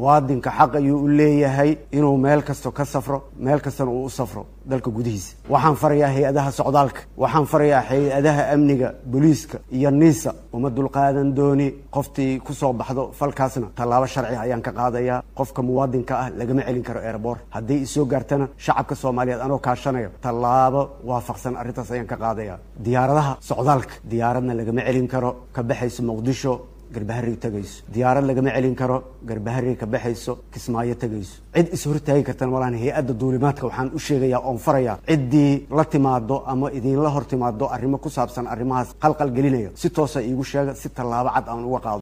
muwaadinka xaq ayuu u leeyahay inuu meel kasto ka safro meel kastana uu u safro dalka gudihiisa waxaan farayaa hay-adaha socdaalka waxaan farayaa hay-adaha amniga booliiska iyo niisa uma dulqaadan dooni qoftii kusoo baxdo falkaasna tallaabo sharci ayaan ka qaadayaa qofka muwaadinka ah lagama celin karo erebor haddii isoo gaartana shacabka soomaaliyeed anoo kaashanayo tallaabo waafaqsan arrintaas ayaan ka qaadaya diyaaradaha socdaalka diyaaradna lagama celin karo ka baxayso muqdisho garbaharey tegayso diyaarad lagama celin karo garbaharey ka baxayso kismaayo tegayso cid is hortaagi kartana malahan hay-adda duulimaadka waxaan u sheegayaa oon farayaa ciddii la timaado ama idinla hor timaado arrimo ku saabsan arrimahaas qalqal gelinaya si toosa iigu sheega si tallaabo cad aan uga qaado